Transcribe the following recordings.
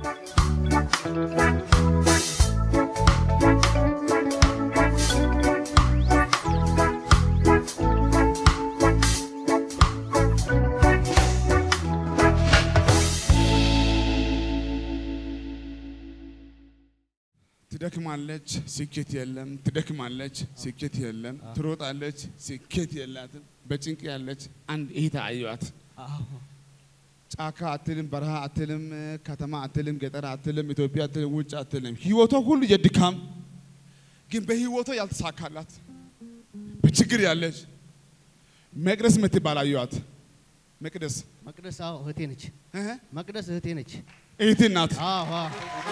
ትደክማለች፣ ስኬት የለም። ትደክማለች፣ ስኬት የለም። ትሮጣለች፣ ስኬት የላትም። በጭንቅ ያለች አንድ እህት አየኋት። ጫካ አትልም፣ በረሃ አትልም፣ ከተማ አትልም፣ ገጠር አትልም፣ ኢትዮጵያ አትልም፣ ውጭ አትልም። ህይወቷ ሁሉ የድካም ግን በህይወቷ ያልተሳካላት በችግር ያለች መቅደስ የምትባል አየኋት። መቅደስ መቅደስ አዎ እህቴ ነች። እህ፣ መቅደስ እህቴ ነች። እህቴ ናት። አዎ አዎ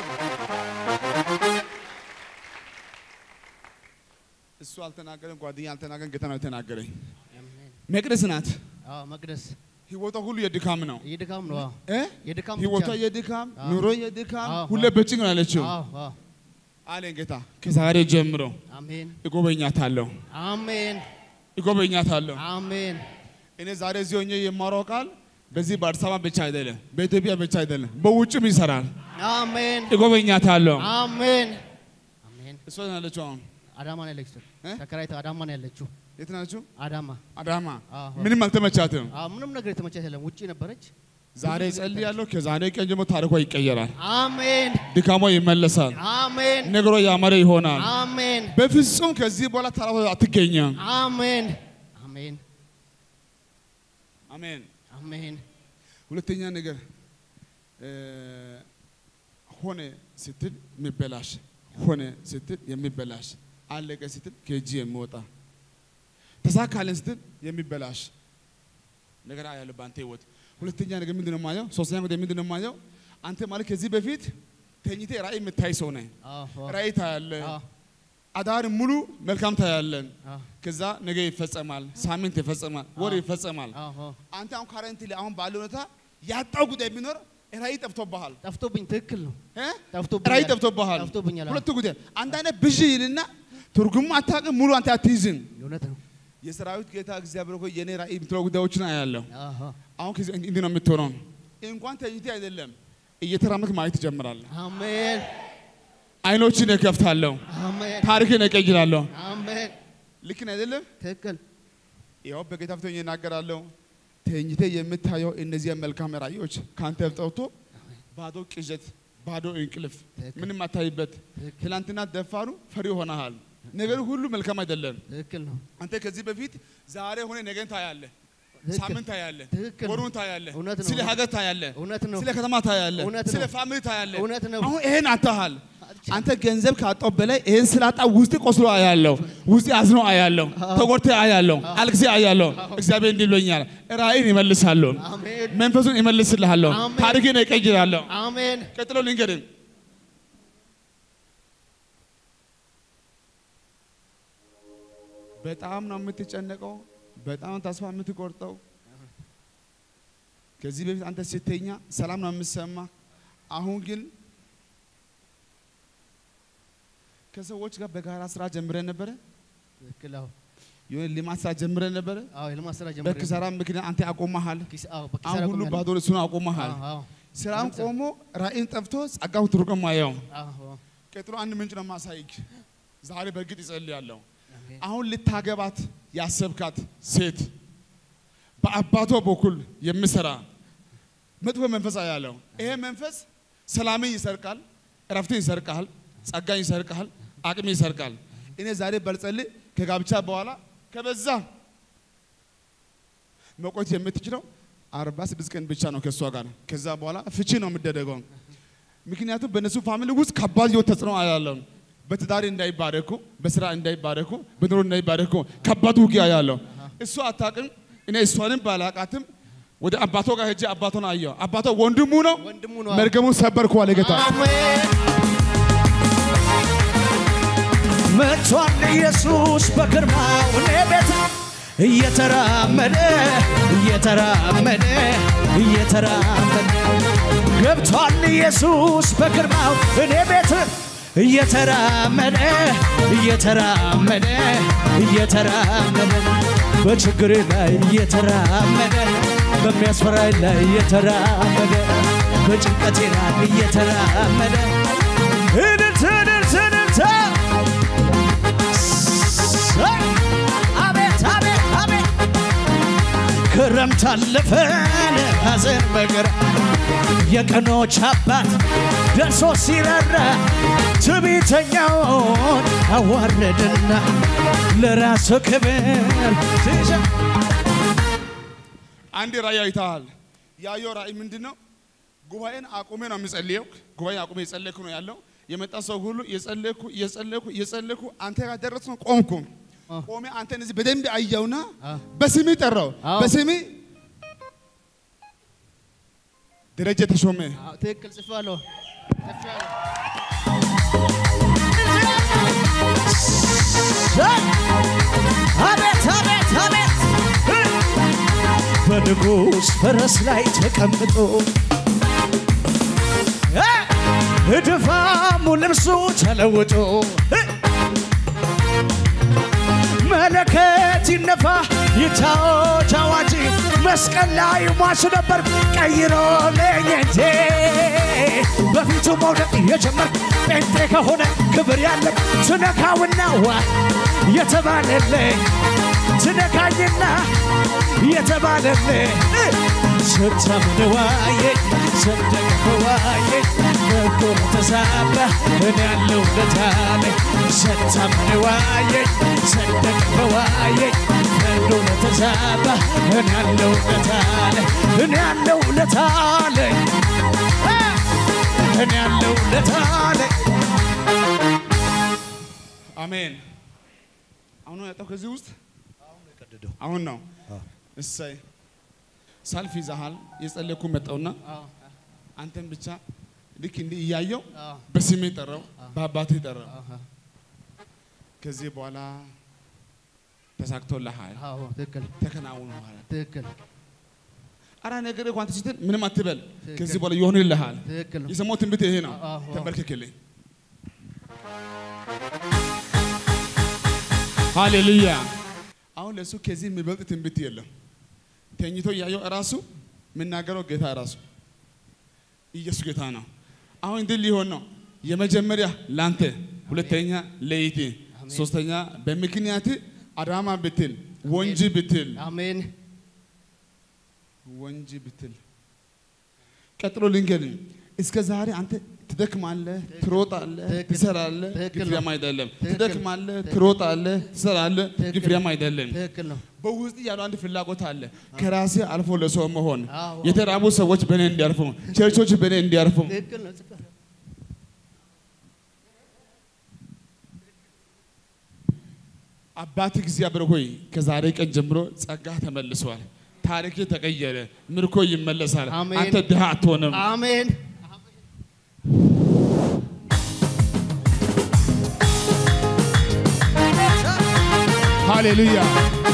እሱ አልተናገረም፣ ጓደኛ አልተናገረም፣ ጌታ ነው የተናገረኝ። አሜን። መቅደስ ናት። አዎ መቅደስ ህይወቷ ሁሉ የድካም ነው። የድካም ነው። አዎ እ? የድካም ህይወቷ ብቻ ነው። የድካም አዎ። ኑሮ የድካም አዎ፣ ሁሌ አዎ። በጭንቅ ነው ያለችው አዎ አዎ አለኝ ጌታ። ከዛሬ ጀምሮ አሜን እጎበኛታለሁ አሜን እጎበኛታለሁ። አሜን እኔ ዛሬ እዚህ ሆኜ የማወራው ቃል በዚህ በአዲስ አበባ ብቻ አይደለም፣ በኢትዮጵያ ብቻ አይደለም፣ በውጭም ይሰራል። አሜን እጎበኛታለሁ። አሜን አሜን። እሷ ነው ያለችው። አሁን አዳማ ነው ያለችው። እ? ተከራይታ አዳማ ነው ያለችው። የት ናችሁ? አዳማ አዳማ። አዎ። ምንም አልተመቻትም። አዎ ምንም ነገር የተመቻት የለም። ውጪ ነበረች። ዛሬ ጸልያለሁ። ከዛሬ ቀን ጀምሮ ታሪኳ ይቀየራል። አሜን ድካሟ ይመለሳል። አሜን ነገሯ ያማረ ይሆናል። አሜን በፍጹም ከዚህ በኋላ ተራ አትገኘም። አሜን አሜን አሜን። አሜን ሁለተኛ ነገር እ፣ ሆነ ስትል የሚበላሽ ሆነ ስትል የሚበላሽ አለቀ ስትል ከእጅ የሚወጣ ተሳካለን ስትል የሚበላሽ ነገር አያለሁ በአንተ ህይወት። ሁለተኛ ነገር ምንድን ነው የማየው? ሶስተኛ ነገር ምንድን ነው የማየው? አንተ ማለት ከዚህ በፊት ተኝቴ ራእይ የምታይ ሰው ነህ። አዎ ራእይ ታያለህ። አዎ አዳር ሙሉ መልካም ታያለን። አዎ ከዛ ነገ ይፈጸማል፣ ሳምንት ይፈጸማል፣ ወር ይፈጸማል። አዎ አንተ አሁን ካረንት ላይ አሁን ባለው ሁኔታ ያጣው ጉዳይ ቢኖር ራእይ ጠፍቶብሃል ጠፍቶብኝ ትክክል ነው። እ? ጠፍቶብኛል ራእይ ጠፍቶብሃል። ጠፍቶብኛል። አዎ። ሁለቱ ጉዳይ አንድ አይነት ብዥ ይልና ትርጉሙ አታውቅም፣ ሙሉ አንተ አትይዝም። እውነት ነው። የሰራዊት ጌታ እግዚአብሔር ሆይ የኔ ራእይ የምትለው ጉዳዮችን አያለሁ። አዎ አሁን ከዚህ እንዲህ ነው የምትሆነው። እንኳን ተኝቴ አይደለም እየተራመድክ ማየት ትጀምራለህ። አሜን አይኖችን እከፍታለሁ፣ አሜን ታሪክን እቀይራለሁ። አሜን ልክ ነው አይደለም? ትክክል ያው በጌታ ፊት ሆኜ እናገራለሁ። ተኝተ የምታየው እነዚህ መልካም ራእዮች ከአንተ ጠፍቶ ባዶ ቅዠት፣ ባዶ እንቅልፍ፣ ትክክል። ምንም አታይበት። ትክክል ትላንትና ደፋሩ ፈሪ ሆነሃል። ነገር ሁሉ መልካም አይደለም። ትክክል ነው። አንተ ከዚህ በፊት ዛሬ ሆነ ነገን ታያለህ፣ ትክክል ሳምንት ታያለህ፣ ትክክል ነው። ወሩን ታያለህ፣ እውነት ነው። ስለ ሀገር ታያለህ፣ እውነት ነው። ስለ ከተማ ታያለህ፣ እውነት ስለ ነው። ፋሚሊ ታያለህ። እውነት ነው። አሁን ይሄን አታሃል። አንተ ገንዘብ ካጣው በላይ ይሄን ስላጣ ውስጥ ቆስሎ አያለሁ፣ ውስጥ አዝኖ አያለሁ፣ ተጎድተ አያለሁ፣ አልቅሴ አያለሁ። እግዚአብሔር እንዲህ ብሎኛል፣ ራእይን ይመልሳለሁ፣ አሜን መንፈሱን ይመልስልሃለሁ፣ አሜን። ታሪክን እቀይራለሁ። አሜን ቀጥሎ ልንገርህ በጣም ነው የምትጨነቀው፣ በጣም ተስፋ የምትቆርጠው። ከዚህ በፊት አንተ ስተኛ ሰላም ነው የምትሰማ። አሁን ግን ከሰዎች ጋር በጋራ ስራ ጀምረን ነበረ፣ ትክክል አዎ የሆነ ልማት ስራ ጀምረን ነበረ። አዎ የልማት ስራ ጀምሬ በኪሳራ ምክንያት አንተ አቆመሃል። ኪስ አዎ በኪሳራ አሁን ሁሉ ቆሜያለሁ። ባዶ እሱን አቆመሃል። አዎ አዎ ስራም ቆሞ ራእይን ጠፍቶ ጸጋው ትርጉም አየው። አዎ ቀጥሎ አንድ ምንጭ ነው ማሳይክ። ዛሬ በእርግጥ ይጸልያለሁ። አሜን አሁን ልታገባት ያሰብካት ሴት በአባቷ በኩል የሚሰራ መጥፎ መንፈስ ያለው ይሄ መንፈስ ሰላምን ይሰርቃል፣ እረፍትን ይሰርቃል፣ ጸጋን ይሰርቃል፣ አቅም ይሰርቃል። እኔ ዛሬ በልጸልይ ከጋብቻ በኋላ ከበዛ መቆየት የምትችለው አርባ ስድስት ቀን ብቻ ነው ከእሷ ጋር። ከዛ በኋላ ፍቺ ነው የምደረገው። ምክንያቱም በእነሱ ፋሚሊ ውስጥ ከባድ የሆነ ተጽዕኖ አያለው። በትዳር እንዳይባረኩ፣ በስራ እንዳይባረኩ፣ በኑሮ እንዳይባረኩ ከባድ ውጊያ ያለው እሱ አታውቅም። እኔ እሷንም ባላቃትም ወደ አባቷ ጋር ሄጄ አባቷን አየሁ። አባቷ ወንድሙ ነው። ወንድሙ ነው መርገሙን ሰበርኩ አለ ጌታ። አሜን መጥቷል ኢየሱስ በግርማው እኔ ቤት እየተራመደ እየተራመደ እየተራመደ ገብቷል ኢየሱስ በግርማው እኔ ቤት እየተራመደ እየተራመደ እየተራመደ በችግሬ ላይ እየተራመደ በሚያስፈራኝ ላይ እየተራመደ በጭንቀቴ ላይ እየተራመደ እልልታ እልልታ እልልታ ሰይ! አቤት አቤት አቤት ክረምት አለፈን ሐዘን መከራ የቀኖች አባት ደርሶ ሲራራ ትዕቢተኛውን አዋረደና ለራሱ ክብር ሲሰ አንድ ራእይ አይተሃል። ያየው ራእይ ምንድን ነው? ጉባኤን አቁሜ ነው የምጸልየው። ጉባኤ አቁሜ የጸለይኩ ነው ያለው። የመጣ ሰው ሁሉ የጸለይኩ የጸለይኩ የጸለይኩ አንተ ጋር ደረስ ነው ቆምኩ። ቆሜ አንተን እዚህ በደንብ አየውና አ። በስሜ ጠራው። አዎ። በስሜ ደረጀ ተሾመ አዎ፣ ትክክል ጽፌዋለሁ ጽፌዋለሁ። ሰይ! አቤት አቤት አቤት በንጉሥ ፈረስ ላይ ተቀምጦ እ ድፋሙ ልብሱ ተለውጦ እ መለከት ይነፋ ይታወጅ አዋጅ መስቀል ላይ ሟች ነበር ቀይሮ ለኘቴ በፊቱ መውደቅ የጀመርክ ጴንጤ ከሆነ ክብር ያለም ትነካውና ዋ የተባለልኝ ትነካኝና የተባለልኝ ስታምን ዋየኝ ሰደቅ ዋየኝ በጎ ተዛባ እኔ ያለው ለታለኝ ስታምን ዋየኝ ሰደቅ ዋየኝ በጎ ተዛባ እኔ ያለው ለታለኝ እኔ ያለው ለታለኝ እኔ ያለው ለታለኝ አሜን። አሁን ነው ያጣው ከዚህ ውስጥ አሁን ነው። እሰይ ሰልፍ ይዘሃል። የጸለይኩ መጣውና አዎ፣ አንተን ብቻ ልክ እንዲህ እያየው አዎ፣ በስሜ ጠራው፣ በአባቴ ጠራው። አዎ፣ ከዚህ በኋላ ተሳክቶልሃል፣ አዎ፣ ትክክል ተከናውኗል። ትክክል አራ ነገር እንኳን ስትል ምንም አትበል። ትክክል። ከዚህ በኋላ ይሆንልሃል። ትክክል ነው። የሰማው ትንቢት ይሄ ነው። አዎ፣ አዎ። ተንበርክክልኝ። ሃሌሉያ። አሁን ለእሱ ከዚህ የሚበልጥ ትንቢት የለም። ተኝቶ እያየው እራሱ የምናገረው ጌታ እራሱ ኢየሱስ ጌታ ነው። አሁን እንዲህ ሊሆን ነው። የመጀመሪያ ላንተ፣ ሁለተኛ ለይቴ፣ ሶስተኛ በምክንያት አዳማ ብትል ወንጂ ብትል አሜን ወንጂ ብትል ቀጥሎ ልንገርህ፣ እስከ ዛሬ አንተ ትደክማለህ፣ ትሮጣለህ፣ ትክክል። ትሰራለህ፣ ትክክል ግን ነው። ፍሬያም አይደለም። ትክክል። ትደክማለህ፣ ትሮጣለህ፣ ትሰራለህ፣ ግን ትክክል። ፍሬያም አይደለም። ትክክል ነው። በውስጥ ያለው አንድ ፍላጎት አለ፣ ከራሴ አልፎ ለሰው መሆን፣ አዎ። የተራቡ ሰዎች በእኔ እንዲያርፉ፣ ቸርቾች በእኔ እንዲያርፉ። ትክክል ነው። ጽፌዋለሁ። አባት እግዚአብሔር ሆይ ከዛሬ ቀን ጀምሮ ጸጋ ተመልሷል። ታሪክ ተቀየረ፣ ምርኮ ይመለሳል። አሜን። አንተ ድሃ አትሆንም። አሜን ሃሌሉያ።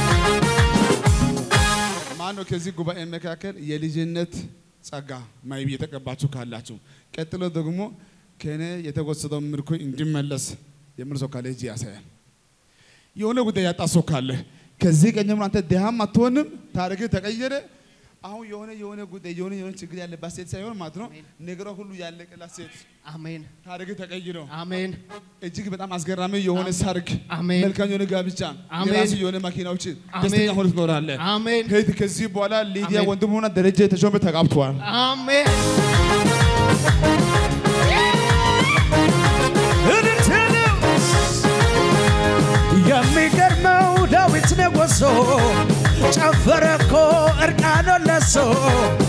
ማነው ከዚህ ጉባኤ መካከል የልጅነት ጸጋ ማይቢ የተቀባችሁ ካላችሁ፣ ቀጥሎ ደግሞ ከእኔ የተወሰደው ምርኮ እንዲመለስ የምር ሰው ካለ እጅ ያሳያል። የሆነ ጉዳይ ያጣ ሰው ካለ ከዚህ ቀን ጀምሮ አንተ ድሃም አትሆንም፣ ታሪክ ተቀየረ። አሁን የሆነ የሆነ ጉዳይ የሆነ የሆነ ችግር ያለባት ሴት ሳይሆን ማለት ነው ነገሯ ሁሉ ያለቀላት ሴት አሜን ታሪክ ተቀይሮ አሜን እጅግ በጣም አስገራሚ የሆነ ሰርግ፣ አሜን። መልካም የሆነ ጋብቻ፣ አሜን። የራሱ የሆነ መኪናዎች አሜን። ደስተኛ ሆነ ትኖራለህ። አሜን ከዚህ ከዚህ በኋላ ሊዲያ አሜን። ወንድሙና ደረጀ ተሾመ ተጋብተዋል። አሜን የሚገርመው ዳዊት ነጎሶ ጨፈረ እኮ እርቃኑን ለብሶ